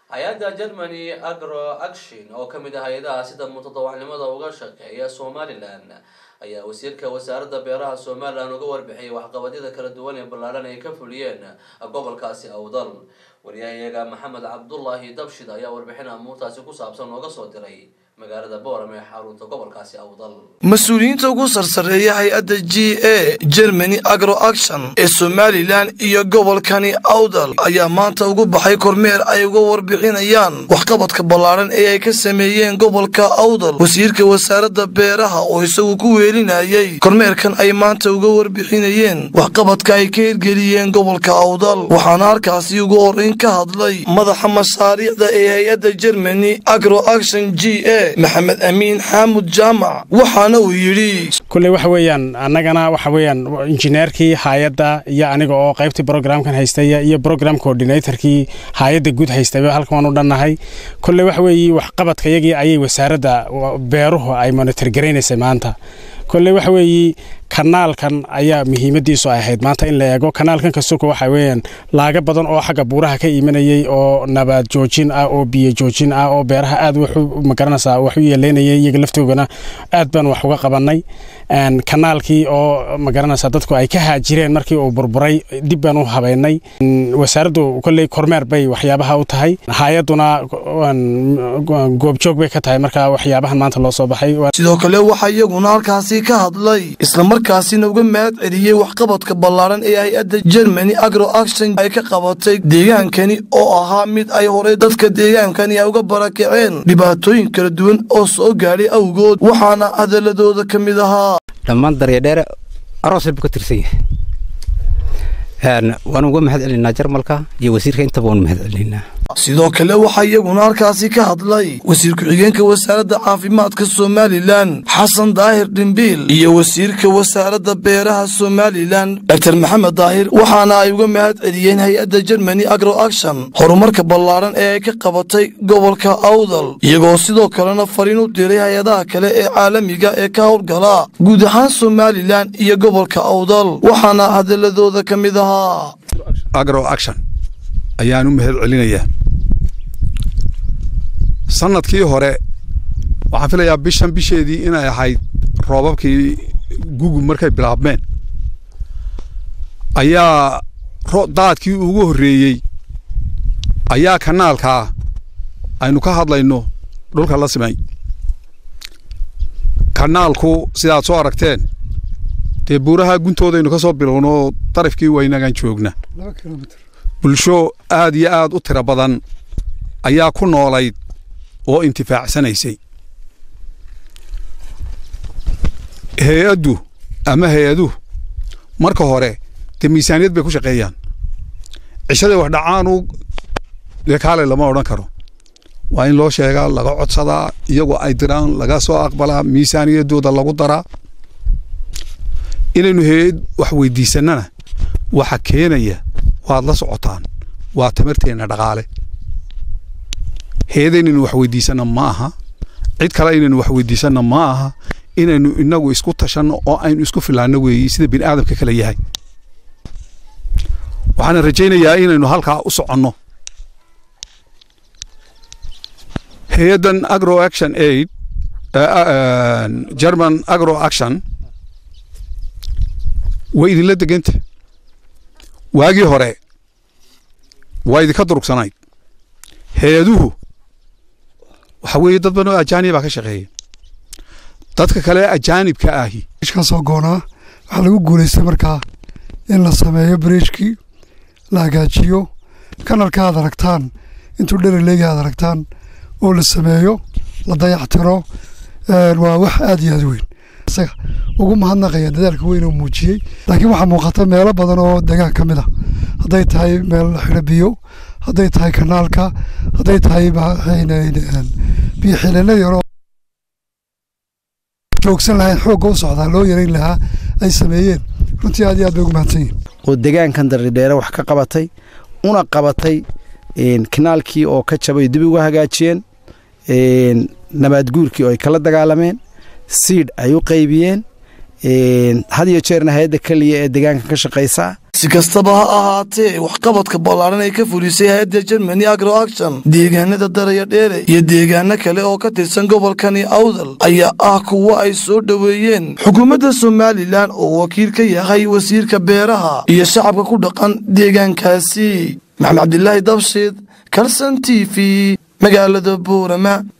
hay-adda germany agro action oo kamid ah hay-adaha sida mutadawacnimada uga shaqeeya somalilan ayaa wasiirka wasaaradda beeraha somalilan uga warbixiyay waxqabadyada kala duwan ee ballaaran ay ka fuliyeen gobolkaasi awdal wariyahayaga maxamed cabdulaahi dabshid ayaa warbixin amuurtaasi ku saabsan nooga soo diray magaalada boorame ee xarunta gobolkaasi awdal mas-uuliyiinta ugu sarsareeya hay-adda g a germany agro action ee somalilan iyo gobolkani awdal ayaa maanta ugu baxay kormeer ay uga warbixinayaan waxqabadka ballaaran ee ay ka sameeyeen gobolka awdal wasiirka wasaaradda beeraha oo isagu ku weelinayay kormeerkan ay maanta uga warbixinayeen waxqabadka ay ka hirgeliyeen gobolka awdal waxaana halkaasi ugu horeyn ka hadlay madaxa mashaariicda ee hay-adda germany agro action g a maxamed amiin xaamud jaamac waxaana uu yidhi kulley waxa weeyaan annagana waxa weeyaan injineerkii haayadda iyo aniga oo qaybtii brogramkan haystaya iyo brogram coordinatorkii haayadda guud haystayba halkan waan u dhannahay kulley waxa weeye waxqabadka yagii ayay wasaaradda beeruhu ay monitor garaynaysay maanta kolley waxa weeye kanaalkan ayaa muhiimadiisu ay ahayd maanta in la eego kanaalkan kasuka waxa weeyaan laaga badan oo xagga buuraha ka imanayay oo nabaad joojin ah oo biyo joojin ah oo beeraha aad wuxu magaranaysaa wax u yeeleynayay iyaga laftoogana aad baan wax uga qabanay kanaalkii oo magaranaysaa dadku ay ka haajireen markii uu burburay dib baan u habeynay wasaaraddu kolley kormeer bay waxyaabaha u tahay hay-aduna goobjoog bay ka tahay marka waxyaabahan maanta loo soo baxay sidoo kale waxaa iyaguna halkaasi ka hadlay islamarkaasina uga mahad celiyey waxqabadka ballaaran ee hay-adda germany agro action ay ka qabatay deegaankani oo ahaa mid ay horey dadka deegaankani ay uga barakaceen dhibaatooyin kala duwan oo soo gaadhay awgood waxaana hadaladooda ka mid ahaa dhammaan daryadheere aroosay buu ka tirsan yahay waan uga mahad celinaa jarmalka iyo wasiirka intaba waan mahad celinaa sidoo kale waxaa iyaguna halkaasi ka hadlay wasiir ku-xigeenka wasaaradda caafimaadka somalilan xasan daahir dhimbiil iyo wasiirka wasaaradda beeraha somalilan doctor maxamed daahir waxaana ay uga mahad celiyeen hay-adda germany agro action horumarka ballaaran ee ay ka qabatay gobolka awdal iyagoo sidoo kalena fariin u diray hay-adaha kale ee caalamiga ee ka howlgala guud ahaan somalilan iyo gobolka awdal waxaana hadaladooda ka mid ahaa ayaan u mahad celinayaa sanadkii hore waxaan filayaa bishan bisheedii inay ahayd roobabkii gugub markay bilaabmeen ayaa daadkii ugu horreeyey ayaa kanaalkaa aynu ka hadlayno dhulka la simay kanaalku sidaad soo aragteen dee buuraha guntoodaynu ka soo bilowno darafkii waynagan joogna bulsho aad iyo aad u tiro badan ayaa ku noolayd oo intifaacsanaysay hay-addu ama hay-aduhu marka hore dee miisaaniyad bay ku shaqeeyaan cishaday wax dhacaanu dee kaale lama odhan karo waa in loo sheegaa laga codsadaa iyagoo ay diraan laga soo aqbalaa miisaaniyaddooda lagu daraa inaynu hay-ad wax weydiisannana waxa keenaya waad la socotaan waa tamarteenna dhaqaale heeda inaynu wax weydiisanna ma aha cid kale inaynu wax weydiisanna ma aha inaynu inagu isku tashanno oo aynu isku filaanno weeyi sida bini aadamka kale yahay waxaana rajaynayaa inaynu halkaa u soconno hay-addan agro action aid german agro action way idinla deganta waagii hore waa idinka durugsanayd hay-aduhu waxa weeye dad badan oo ajaanibaa ka shaqeeya dadka kale ajaanibka ahi ka soo goonaa waxaa lagu guulaystay markaa in la sameeyo bariijkii la hagaajiyo kanalka aad aragtaan intuu dheraleegi aad aragtaan oo la sameeyo la dayactiro waa wax aad iyo aad weyn isaga ugu mahadnaqaya dadaalka weyn oo muujiyey laakiin waxaa muuqata meelo badan oo deegaan ka mid a hadday tahay meel la xidho biyo hadday tahay kanaalka hadday tahay biyo xileenadii hore joogsan lahayn xoogga u socdaa loo yarayn lahaa ay sameeyeen runtii aad iyo aad bay ugu mahadsan yihin oo deegaankan daridheere wax ka qabatay una qabatay kanaalkii oo ka jabay dib uga hagaajiyeen nabaad guurkii oo ay kala dagaalameen siidh ay u qaybiyeen had iyo jeerna hay-adda keliya ee deegaanka ka shaqaysa si kastaba ha ahaatee waxqabadka ballaaran ay ka fulisay hay-adda germany agro action deegaanada daraya dheere iyo deegaano kale oo ka tirsan gobolkani awdal ayaa ah kuwo ay soo dhoweeyeen xukuumadda somalilan oo wakiil ka yahay wasiirka beeraha iyo shacabka ku dhaqan deegaankaasi maxamed cabdilaahi dabshid kalson t v magaalada buurama